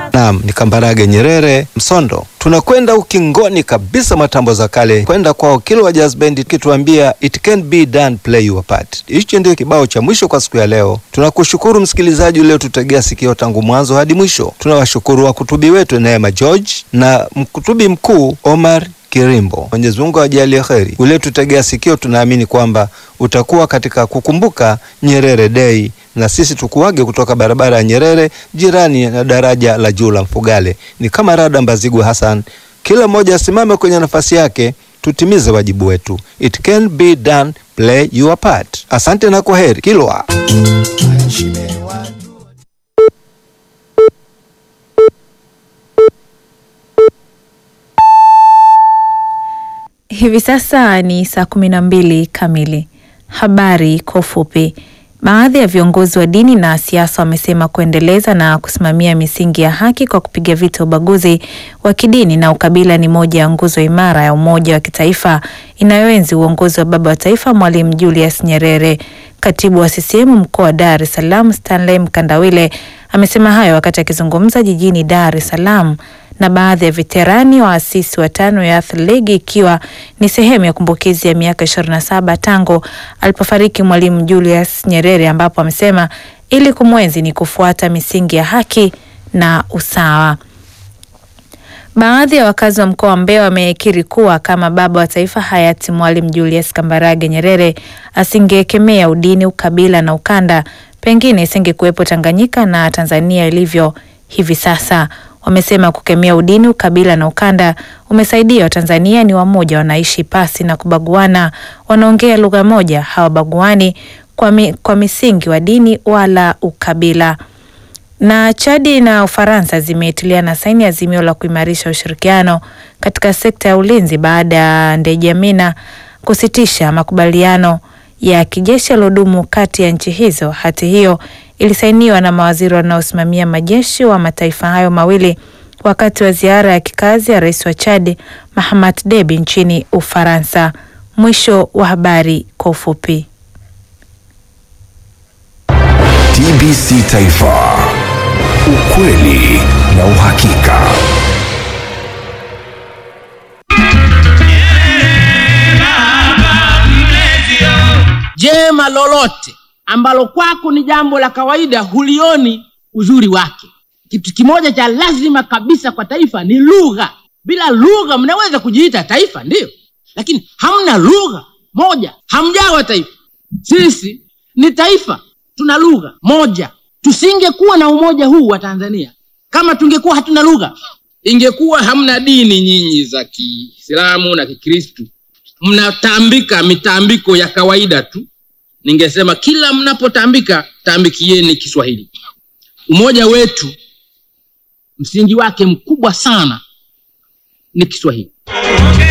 Naam, ni Kambarage Nyerere Msondo. Tunakwenda ukingoni kabisa matambo za kale kwenda kwao Kilwa Jazz Band kituambia it can be done play your part. Hichi ndio kibao cha mwisho kwa siku ya leo. Tunakushukuru msikilizaji uliotutegea sikio tangu mwanzo hadi mwisho. Tunawashukuru wakutubi wetu Neema George na mkutubi mkuu Omar Kirimbo. Mwenyezi Mungu ajalie kheri. Uliotutegea sikio, tunaamini kwamba utakuwa katika kukumbuka Nyerere Day na sisi tukuage kutoka barabara ya Nyerere jirani na daraja la juu la Mfugale. Ni kama rada Mbazigwa Hassan, kila mmoja asimame kwenye nafasi yake, tutimize wajibu wetu. It can be done, play your part. Asante na kwaheri. Kilwa. Hivi sasa ni saa kumi na mbili kamili. Habari kwa ufupi. Baadhi ya viongozi wa dini na siasa wamesema kuendeleza na kusimamia misingi ya haki kwa kupiga vita ubaguzi wa kidini na ukabila ni moja ya nguzo imara ya umoja wa kitaifa inayoenzi uongozi wa baba wa taifa Mwalimu Julius Nyerere. Katibu wa CCM mkoa wa Dar es Salaam Stanley Mkandawile amesema hayo wakati akizungumza jijini Dar es Salaam na baadhi ya veterani waasisi watano ya Athlegi ikiwa ni sehemu ya kumbukizi ya miaka 27 tangu alipofariki Mwalimu Julius Nyerere, ambapo amesema ili kumwenzi ni kufuata misingi ya haki na usawa. Baadhi ya wakazi wa mkoa wa Mbeya wamekiri kuwa kama baba wa taifa hayati Mwalimu Julius Kambarage Nyerere asingekemea udini, ukabila na ukanda, pengine isingekuwepo Tanganyika na Tanzania ilivyo hivi sasa. Wamesema kukemea udini, ukabila na ukanda umesaidia Watanzania ni wamoja, wanaishi pasi na kubaguana, wanaongea lugha moja, hawabaguani kwa, mi, kwa misingi wa dini wala ukabila. Na Chadi na Ufaransa zimetiliana saini azimio la kuimarisha ushirikiano katika sekta ya ulinzi baada ya Ndejamina kusitisha makubaliano ya kijeshi yaliyodumu kati ya nchi hizo. Hati hiyo ilisainiwa na mawaziri wanaosimamia majeshi wa mataifa hayo mawili wakati wa ziara ya kikazi ya rais wa Chad Mahamat Debi nchini Ufaransa. Mwisho wa habari kwa ufupi. TBC Taifa, ukweli na uhakika. Jema lolote ambalo kwako ni jambo la kawaida hulioni uzuri wake. Kitu kimoja cha lazima kabisa kwa taifa ni lugha. Bila lugha mnaweza kujiita taifa, ndiyo, lakini hamna lugha moja, hamjawa taifa. Sisi ni taifa, tuna lugha moja. Tusingekuwa na umoja huu wa Tanzania kama tungekuwa hatuna lugha. Ingekuwa hamna dini nyinyi za Kiislamu na Kikristu, mnatambika mitambiko ya kawaida tu ningesema kila mnapotambika tambikieni Kiswahili. Umoja wetu msingi wake mkubwa sana ni Kiswahili.